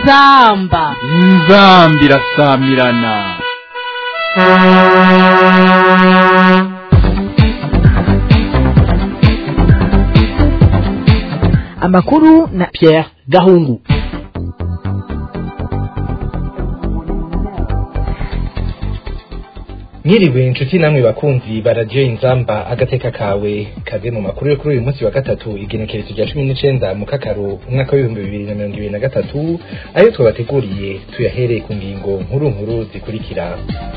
inzamba inzambi irasamirana amakuru na Pierre Gahungu mwiriwe inshuti namwe bakunzi baradiyo inzamba agateka kawe kaze mu makuru yo kuri uyu munsi wa gatatu igenekerezo rya cumi n'icenda mu kakaro umwaka w'ibihumbi bibiri na mirongo ibiri na gatatu ayo twabateguriye tuyahereye ku ngingo nkuru nkuru zikurikira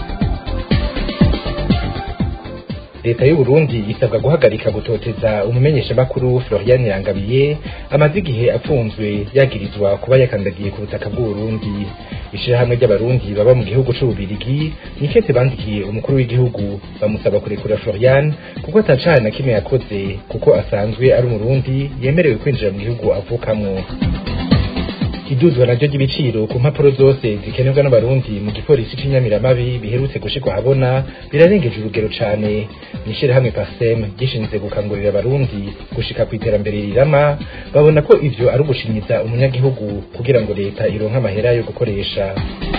leta y'u Burundi isabwa guhagarika gutoteza umumenyeshamakuru Florian Yangabiye amaze igihe apfunzwe yagirizwa kuba yakandagiye ku butaka bw'u Burundi ishirahamwe ry'abarundi baba mu gihugu c'ububirigi nikete bandikiye umukuru w'igihugu bamusaba kurekura Florian kuko atacana na kimwe yakoze kuko asanzwe ari umurundi yemerewe kwinjira mu gihugu avukamwo iduzwa naryo ry'ibiciro ku mpapuro zose zikenerwa n'abarundi mu gipolisi c'inyamiramabi biherutse gushirwa ahabona birarengeje urugero cane mw'ishirahamwe pasem gishinzwe gukangurira abarundi gushika ku iterambere rirama babona ko ivyo ari ugushinyiza umunyagihugu kugira ngo leta ironke amahera yo gukoresha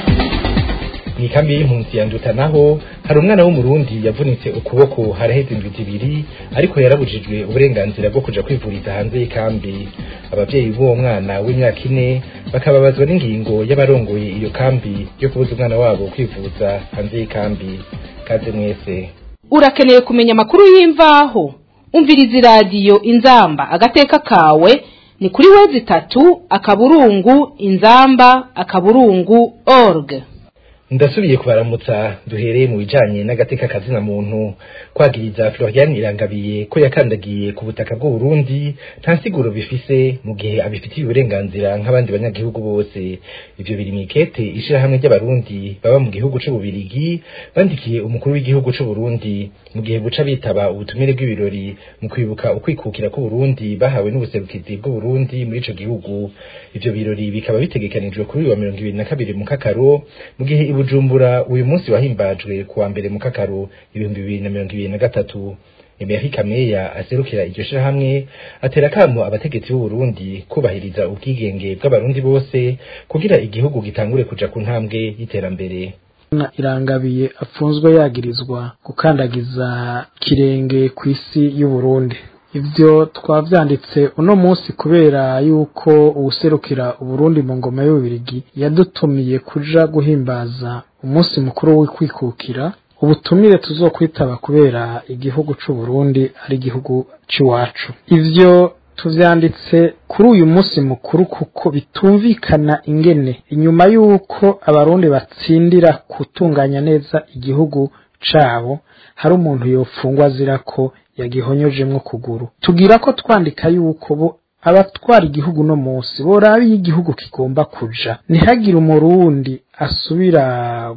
mw'ikambi y'impunzi ya nduta naho hari umwana w'umurundi yavunitse ukuboko haraheze indwi zibiri ariko yarabujijwe uburenganzira bwo kuja kwivuriza hanze y'ikambi abavyeyi b'uwo mwana w'imyaka ine bakababazwa n'ingingo y'abarongoye iyo kambi yo kubuza umwana wabo kwivuza hanze y'ikambi kaze mwese urakeneye kumenya amakuru y'imvaho umviriza iradiyo inzamba agateka kawe ni kuri wezi itatu akaburungu inzamba akaburungu org ndasubiye kubaramutsa duhereye mu bijanye n'agateka kazina muntu kwagiriza Florian Irangabiye ko yakandagiye ku butaka bw'u Burundi nta siguro bifise mu gihe abifitiye uburenganzira nk'abandi banyagihugu bose ivyo biri mikete ishirahamwe ry'abarundi baba mu gihugu c'ububirigi bandikiye umukuru w'igihugu c'u Burundi mu gihe buca bitaba ubutumire bw'ibirori mu kwibuka ukwikukira ku Burundi bahawe n'ubuserukizi bw'u Burundi muri ico gihugu ivyo birori bikaba bitegekanijwe kuri uyu wa mirongo ibiri na kabiri mu kakaro mu gihe Bujumbura uyu munsi wahimbajwe kuwa mbere mu kakaro ibihumbi bibiri na mirongo ibiri na gatatu Emery Kameya aserukira iryo shirahamwe atera kamo abategetsi b'u Burundi kubahiriza ubwigenge bw'abarundi bose kugira igihugu gitangure kuja ku ntambwe y'iterambere irangabiye apfunzwe yagirizwa gukandagiza kirenge ku isi y'u Burundi ivyo twavyanditse uno munsi kubera yuko uwuserukira uburundi mu ngoma y'ububirigi yadutumiye kuja guhimbaza umunsi mukuru w'ukwikukira ubutumire tuzokwitaba kubera igihugu c'uburundi ari igihugu c'iwacu ivyo tuvyanditse kuri uyu munsi mukuru kuko bitumvikana ingene inyuma y'uko abarundi batsindira gutunganya neza igihugu cabo hari umuntu yofungwa azira ko yagihonyojemwo kuguru tugira ko twandika yuko bo abatwara igihugu no munsi boraba iyo igihugu kigomba kuja ntihagire umurundi asubira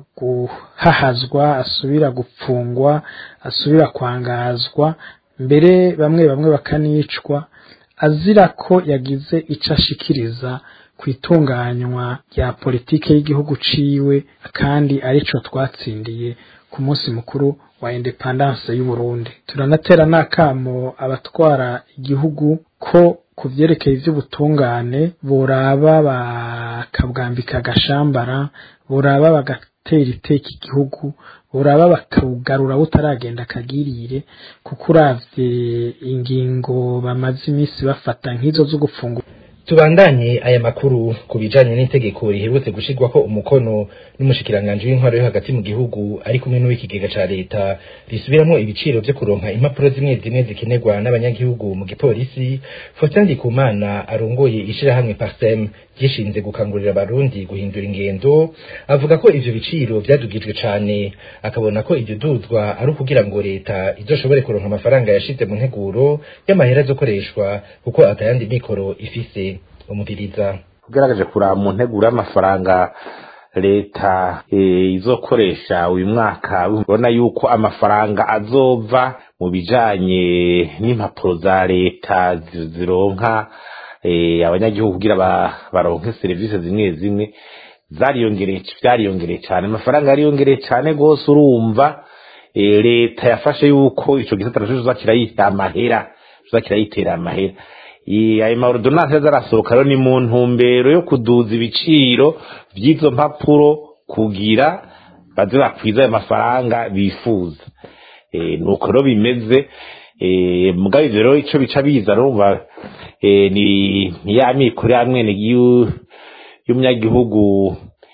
guhahazwa asubira gupfungwa asubira kwangazwa mbere bamwe bamwe bakanicwa azira ko yagize ico ashikiriza ku itunganywa rya politike y'igihugu ciwe kandi arico twatsindiye ku munsi mukuru wa independance y'u Burundi turanatera nakamo abatwara igihugu ko ku vyerekeye ivy'ubutungane boraba bakabwambika agashambara boraba bagatera iteka igihugu boraba bakawugarura butaragenda akagirire kuko uravye ingingo bamaze iminsi bafata nk'izo zo gufungura tubandanye aya makuru ku bijanye n'itegeko riherutse gushirwako umukono n'umushikiranganje w'intwaro yo hagati mu gihugu ari kumwe n'uw'ikigega ca leta risubiramwo ibiciro vyo kuronka impapuro zimwe zimwe zikenerwa n'abanyagihugu mu gipolisi Faustin Ndikumana arongoye ishirahamwe Parsem gishinze gukangurira abarundi guhindura ingendo avuga ko ivyo biciro vyadugijwe cane akabona ko ivyo duzwa ari ukugira ngo leta izoshobore kuronka amafaranga yashize mu nteguro y'amahera azokoreshwa kuko atayandi mikoro ifise umubiriza ugaragaje kuraba mu nteguro y'amafaranga leta izokoresha uyu mwaka ubona yuko amafaranga azova mu bijanye n'impapuro za leta zironka abanyagihugu kugira baronke serivisi zimwe zimwe zariyongereye vyariyongereye cyane amafaranga yariyongereye cyane rwose urumva leta yafashe yuko ico gisata naco kizakira yita amahera kizakira yitera amahera I- ayo maordonanse azarasohoka rero ni mu ntumbero yo kuduza ibiciro by'izo mpapuro kugira baze bakwiza ayo mafaranga bifuza Eh, nuko rero bimeze eh, mugabo ivyo rero ico bica biza rumva eh, ni ni ya mikoro ya mwene y'u- y'umunyagihugu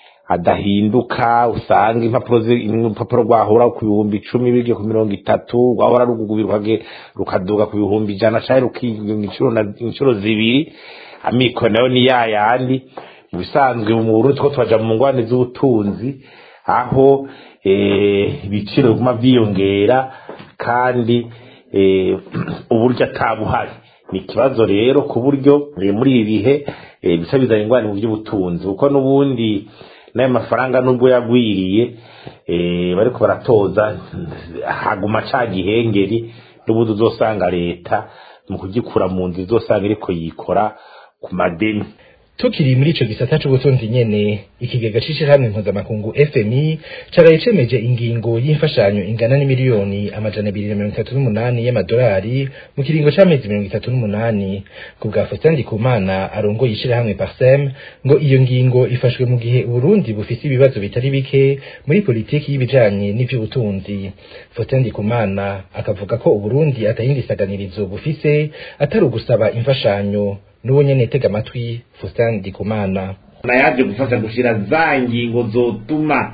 adahinduka usanga impapuro zi- urupapuro rwahora ku bihumbi icumi biryo ku mirongo itatu rwahora rugugubirwa rukaduga ku bihumbi ijana canke rukiga inshuro na- inshuro zibiri amikoro nayo ni ya yandi mu bisanzwe mu Burundi two turaja mu ngwane z'ubutunzi aho eh, ibiciro biguma vyiyongera kandi eh, uburyo atabuhari ni ikibazo rero ku buryo eh, muri ibi bihe eh, bisa bizana ingwani mu by'ubutunzi kuko n'ubundi n'ayo mafaranga nubwo yagwiriye eh, bariko baratoza haguma ca gihengeri n'ubundi uzosanga leta mu kugikura mu nzu izosanga iriko yikora ku madeni tukiri muri ico gisata c'ubutunzi nyene ikigega c'ishirahamwe mpuzamakungu fmi caraye cemeje ingingo y'imfashanyo ingana n'imiliyoni amajana abiri na mirongo itatu n'umunani y'amadolari mu kiringo c'amezi mirongo itatu n'umunani ku bwa Faustin Ndikumana arongoye ishirahamwe parsem ngo iyo ngingo ifashwe mu gihe uburundi bufise ibibazo bitari bike muri politiki y'ibijanye n'ivy'ubutunzi Faustin Ndikumana akavuga ko uburundi atayindi saganirizo bufise atari ugusaba imfashanyo n'uwo nyene tega amatwi Faustin Ndikumana na yaje gufasha gushira za ngingo zotuma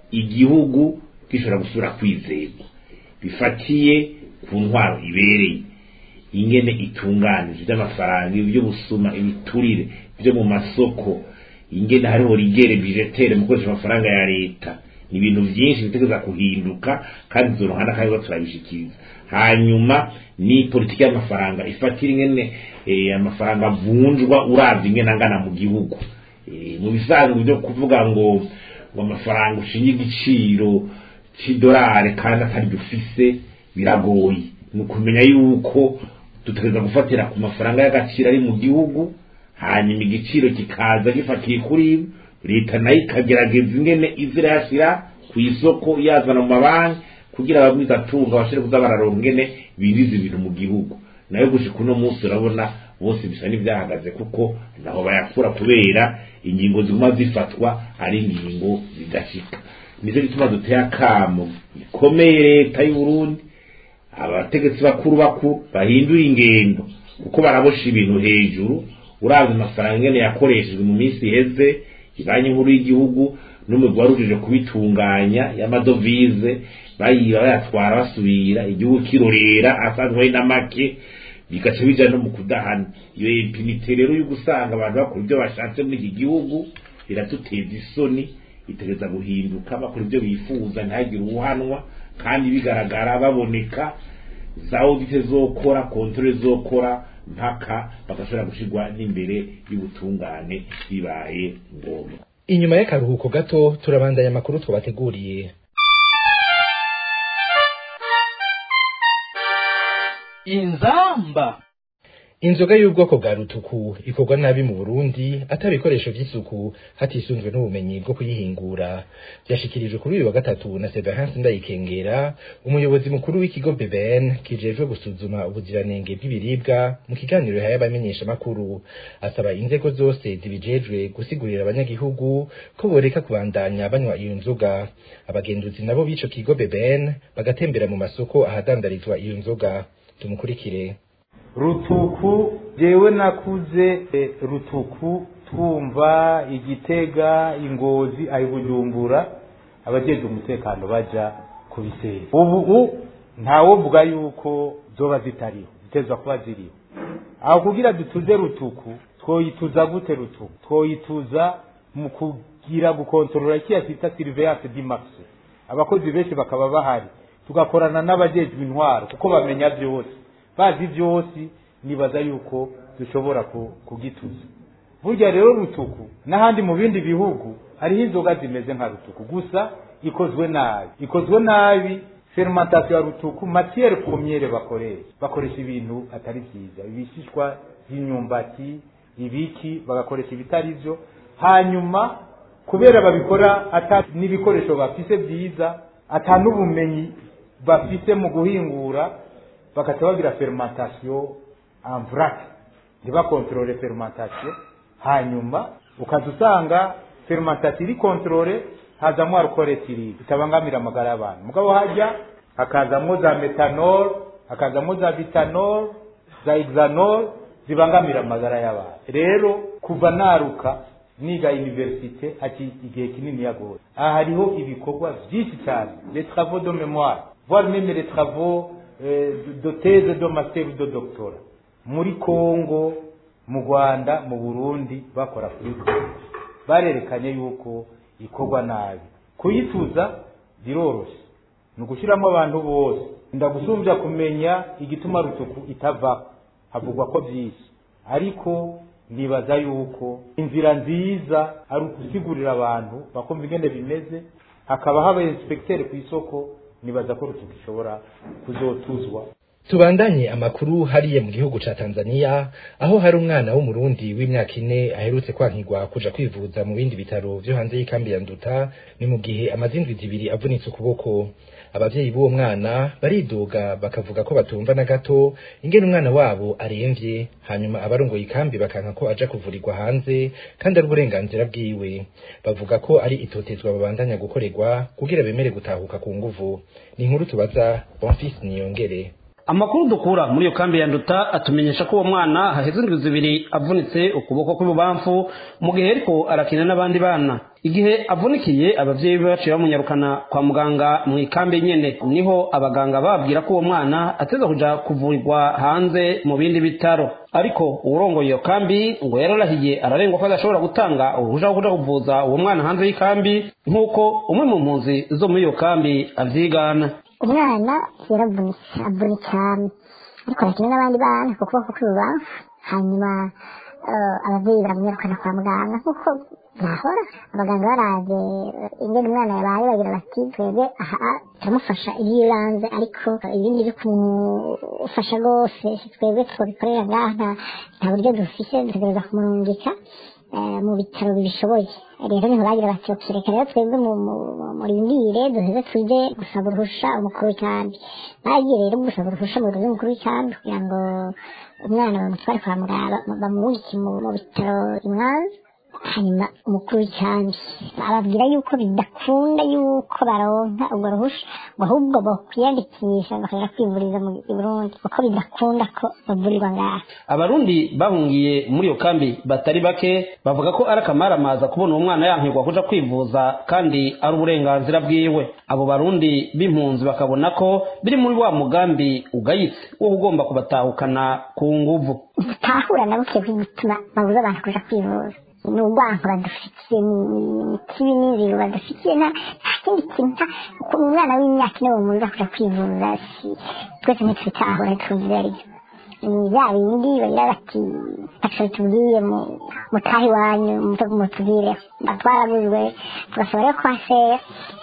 igihugu gishobora gusubira kwizerwa bifatiye ku ntwaro ibereye ingene itunganije iby'amafaranga iby'ubusuma ibiturire byo mu masoko ingene hariho rigere bijetere mu gukoresha amafaranga ya leta ni ibintu byinshi bitegereza kuhinduka kandi izo ruhande kandi zo turabishikiriza hanyuma ni politiki y'amafaranga ifatira ingene eh, amafaranga avunjwa uravye ingene angana mu gihugu Eh, mu bisanzwe byo kuvuga ngo ngo amafaranga ushinge igiciro c'idolari kandi atari dufise biragoye ni ukumenya yuko dutegereza gufatira ku mafaranga y'agaciro ari mu gihugu hanyuma igiciro kikaza gifatiye kuri ibi leta nayo ikagerageza ingene iza irayashira ku isoko yazana mu mabanki kugira abagwizatunga bashobore kuza bararonka ingene biriza ibintu mu gihugu nayo gushika uno munsi urabona bose bisa n'ivyahagaze kuko naho bayakura kubera ingingo ziguma zifatwa ari ingingo zidashika nizo gituma duteye akamo ikomeye leta y'u Burundi abategetsi bakuru bakuru bahindura ingendo kuko barabosha ibintu hejuru uravye amafaranga ingene yakoreshejwe mu minsi iheze ibanki nkuru y'igihugu n'umugwi warujije kubitunganya y'amadovize bayiba bayatwara basubira igihugu kirorera asanzwe ari na make bigaca bija no mu kudahana iyo impinite rero yo gusanga abantu bakora ibyo bashatse muri iki gihugu iraduteza isoni itegereza guhinduka bakora ibyo bifuza ntihagire uwuhanwa kandi bigaragara baboneka za audite zokora kontrole zokora mpaka bagashobora gushirwa n'imbere y'ubutungane bibaye ngombwa inyuma y'akaruhuko gato turabandanya amakuru twabateguriye inzamba inzoga y'ubwoko bwa rutuku ikorwa nabi mu burundi atari ibikoresho by'isuku hatisunzwe n'ubumenyi bwo kuyihingura byashikirijwe kuri uyu wa gatatu na sebahansi ndayikengera umuyobozi mukuru w'ikigo bbn kijejwe gusuzuma ubuziranenge bw'ibiribwa mu kiganiro yahaye abamenyeshamakuru asaba inzego zose zibijejwe gusigurira abanyagihugu ko boreka kubandanya banywa iyo nzoga abagenduzi nabo b'ico kigo bbn bagatembera mu masoko ahadandarizwa iyo nzoga tumukurikire rutuku jewe nakuze eh, rutuku twumva igitega ingozi ayibujumbura abajejwe umutekano baja kubisera ubu ntawovuga yuko zoba zitariho zitezwa kuba ziriho aho kugira dutuze rutuku twoyituza gute rutuku twoyituza mu kugira gukontorora kiya kita surveillance dimaxe abakozi benshi bakaba bahari tugakorana n'abajejwe intwaro kuko bamenya byose bazi byose nibaza yuko dushobora kugituza burya rero rutuku n'ahandi mu bindi bihugu hariho inzoga zimeze nka rutuku gusa ikozwe nabi ikozwe nabi fermentation ya rutuku matière première bakoresha bakoresha ibintu atari byiza ibishishwa by'imyumbati ibiki bagakoresha ibitari byo hanyuma kubera babikora ata n'ibikoresho bafise byiza ata n'ubumenyi bafise mu guhingura bagaca bagira fermentation en vrac ntibakontorore fermentation hanyuma ukaza usanga fermentation iri kontorore hazamwo alcool etiride bitabangamira amagara y'abantu mugabo hajya hakazamwo za metanol hakazamwo za vitanol za hexanol zibangamira amagara y'abantu rero kuva naruka niga universite ati igihe kinini yagoye aha hariho ibikorwa byinshi cyane les travaux de mémoire voire même les travaux euh, de thèse de master de doctorat muri Congo mu Rwanda mu Burundi bakora kuri barerekanye yuko ikorwa nabi kuyituza biroroshye ni ugushyiramo abantu bose ndagusumbya kumenya igituma rutuku itava havugwa ko byinshi ariko nibaza yuko inzira nziza ari ukusigurira abantu bakumva ingene bimeze hakaba haba inspekteri ku isoko nibaza ko rutuku ishobora kuzotuzwa tubandanye amakuru hariya mu gihugu ca Tanzania aho hari umwana w'umurundi w'imyaka ine aherutse kwankirwa kuja kwivuza mu bindi bitaro vyo hanze y'ikambi ya Nduta ni mu gihe amazindwi zibiri avunitse ukuboko abavyeyi b'uwo mwana baridoga bakavuga ko batumva na gato ingene umwana wabo aremvye hanyuma abarongoye ikambi bakanka ko aja kuvurirwa hanze kandi ari uburenganzira bwiwe bavuga ko ari itotezwa babandanya gukorerwa kugira bemere gutahuka ku nguvu ni inkuru tubaza Bonfils Niyongere amakuru dukura muri iyo kambi ya nduta atumenyesha ko uwo mwana haheze indwi zibiri avunitse ukuboko kw'ibubamfu mu gihe ariko arakina n'abandi bana igihe avunikiye abavyeyi be baciye bamunyarukana kwa muganga mu ikambi nyene niho abaganga babwira ko uwo mwana ateza kuja kuvurirwa hanze mu bindi bitaro ariko uwurongoye iyo kambi ngo yararahiye ararengwa ko adashobora gutanga uruhuja rwo kuja kuvuza uwo mwana hanze y'ikambi nk'uko umwe mu mpunzi zo muri iyo kambi avyigana umwana yaravunitse avunitse cyane ariko arakina n'abandi bana ku kuboko kw'ibubamfu hanyuma ababyeyi baramwirukana kwa muganga nk'uko byahora abaganga baraje ingene umwana yabaye bagira bati twebwe aha turamufasha iby'ibanze ariko ibindi byo kumufasha rwose twebwe twabikorera ngaha nta buryo dufise dutegereza kumurungika mu bitaro bibishoboye rero niho bagira bati reka rero twebwe murindire duheze tujye gusaba uruhusha umukuru w'ikambi bagiye rero gusaba uruhusha mu biro by'umukuru w'ikambi kugira ngo umwana bamutware kwa muganga bamubike mu bitaro imwanza hanyuma umukuru w'ikambi ababwira yuko bidakunda yuko baronka urwo ruhusha ngo ahubwo bokwiyandikisha bakaja kwivuriza mu burundi kuko bidakunda ko bavurirwa ngaha abarundi bahungiye muri iyo kambi batari bake bavuga ko ari akamaramaza kubona uwo mwana yankirwa kuja kwivuza kandi ari uburenganzira bwiwe abo barundi b'impunzi bakabona ko biri muri wa mugambi ugayitse wo ugomba kubatahukana ku nguvu utahura na buke bw'igituma babuza abantu kuja kwivuza ni urwango badufitiye ni kibi n'inzira badufitiye nta kindi kintu umwana w'imyaka ine bamubuza kuja kwivuza twese ntitwitahura tuzi aribyo ni bya bindi bagira bati ntaco tubwiye mutahe iwanyu mutubwire batwarabuzwe tugasaba rero ko hasera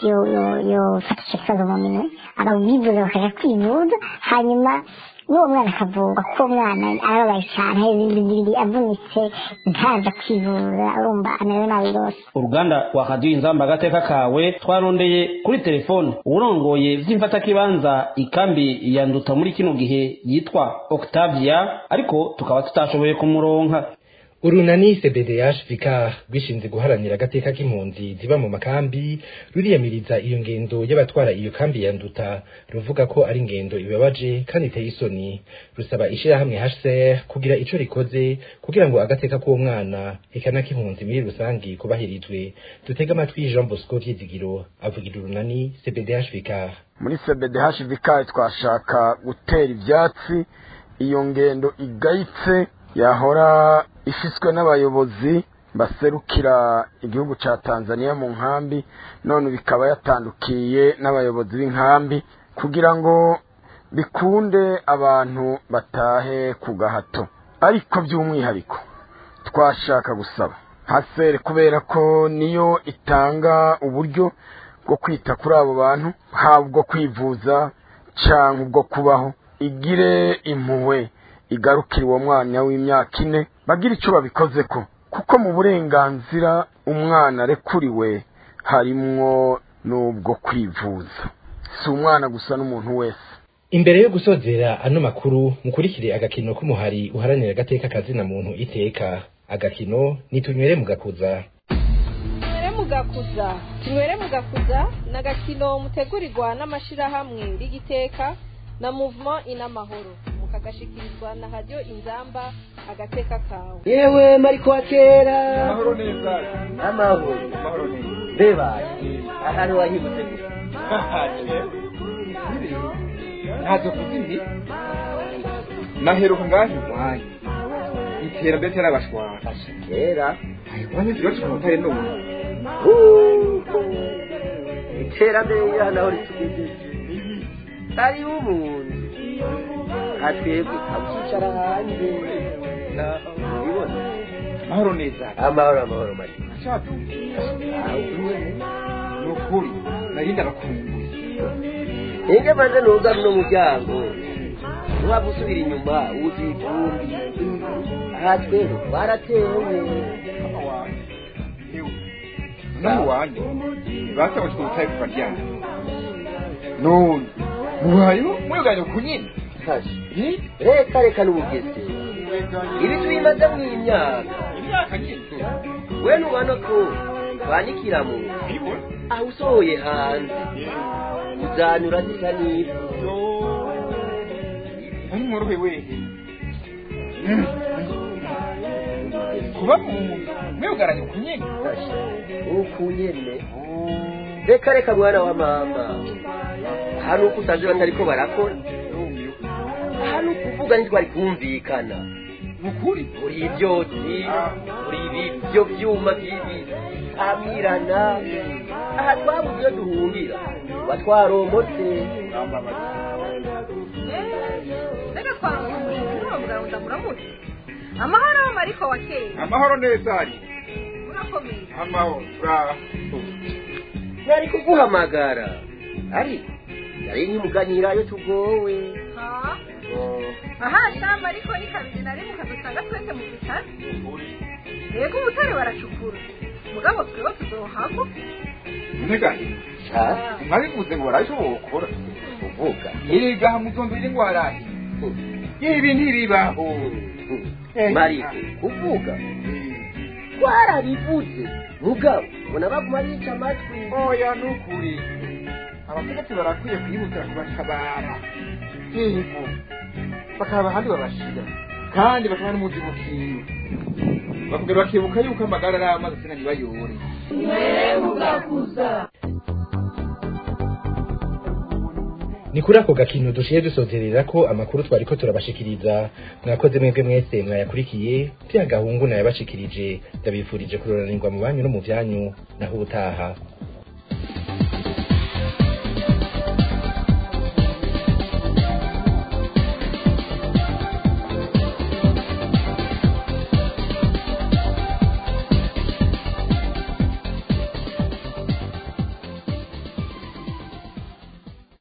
yofata ico kibazo mu minwe ababivuza bakaja kwivuza hanyuma n'uwo mwana akavurwa kuko umwana arababaye cyane ibindi bibiri avunitse ntaza kwivuza urumva amerewe nabi rwose uruganda rwakaduye inzamba agateka kawe twarondeye kuri telefone uwurongoye vy'imfatakibanza ikambi ya nduta muri kino gihe yitwa octavia ariko tukaba tutashoboye kumuronka urunani cbdh vicar rwishinze guharanira agateka k'impunzi ziba mu makambi ruriyamiriza iyo ngendo y'abatwara iyo kambi ya nduta ruvuga ko ari ingendo ibabaje kandi iteye isoni rusaba ishirahamwe hcr kugira ico rikoze kugira ngo agateka k'uwo mwana eka n'ak'impunzi muri rusangi kubahirizwe dutege amatwi jean bosco vyizigiro avugira urunani cbdh vicar muri cbdh vicar twashaka gutera ivyatsi iyo ngendo igayitse yahora ifiswe n'abayobozi baserukira igihugu ca Tanzania mu nkambi none bikaba yatandukiye n'abayobozi b'inkambi kugira ngo bikunde abantu batahe ku gahato ariko by'umwihariko twashaka gusaba hasere kubera ko niyo itanga uburyo bwo kwita kuri abo bantu haba ubwo kwivuza cyangwa ubwo kubaho igire impuhwe igarukira uwo mwanya w'imyaka ine bagira icyo babikoze ko kuko mu burenganzira umwana arekuriwe harimwo n'ubwo kwivuza si umwana gusa n'umuntu wese imbere yo gusozera ano makuru mukurikire agakino k'umuhari uharanira agateka kazina muntu iteka agakino nitunywere mugakuza tunywere mugakuza tunywere mugakuza ni agakino mutegurirwa n'amashirahamwe rigiteka na movement inamahoro mukagashikirizwa na radio inzamba agateka kawe yewe mariko wa kera amahoro neza amahoro amahoro neza mbeba ahantu wahibutse gusa ntazo kuzibi naheruka ngaho iwanyu iterambere ryarabashwara kera iwanyu zibacu ku mutare none iterambere rya naho ritugejeje ari umuntu atwebwe abucicara hanze ubibona amahoro neza amahoro amahoro mari ashaka ni ukuri nari ndabakumbuye enge maze nuga runo muryango ntiwaba usubira inyuma wuzuye ivumbi aha twebwe twaratewe naho wanyu basaba ku butayu kuva ryana none mubayeho mweganye ku nyine reka reka n'ubugese ibi tubimaze mu imyaka imyaka nyine we ntubona ko twanyikira mu aho usohoye hanze uzanyura zisa n'ivu ari mworohe wehe kuba mu mwegaranye ku nyine uku nyene reka reka mwana wa mama hano uko usanze batariko barakora hano ukuvuga ntitwari kumvikana ukuri uri ibyotsi uri ibyo byuma by'ibitamirana aha twabuze iyo duhungira tuba twaromotse reka twaronse umushinga n'uwo ndamuramutse amahoro mariko wa kera amahoro neza ari urakomeye amahoro uraho nari kuguhamagara ariko nari nkimuganira iyo tugowe aha shamba ariko ni kabiri na rimwe ukadusanga twese mu bitaro yego ubutare baracukura mugabo twebwe tuzohagwa ntegahe mwabivuze ngo barabishobora gukora uvuga yiga muzondorire ngo warahe ibi ntibibaho mariko kuvuga twarabivuze mugabo ubona baguma bica amatwi oya ni ukuri abategetsi barakwiye kwihutira kubatabara yego bakaba ahandi babashira kandi bakaba n'umuzi bukiwe bakongera bakibuka yuko amagara ari amazi sina ntibayore ni kuri ako gakino dushiye dusozerera ko amakuru twari ko turabashikiriza mwakoze mwebwe mwese mwayakurikiye bya gahungu nayabashikirije ndabifurije kuroranirwa mu banyu no mu byanyu naho ubutaha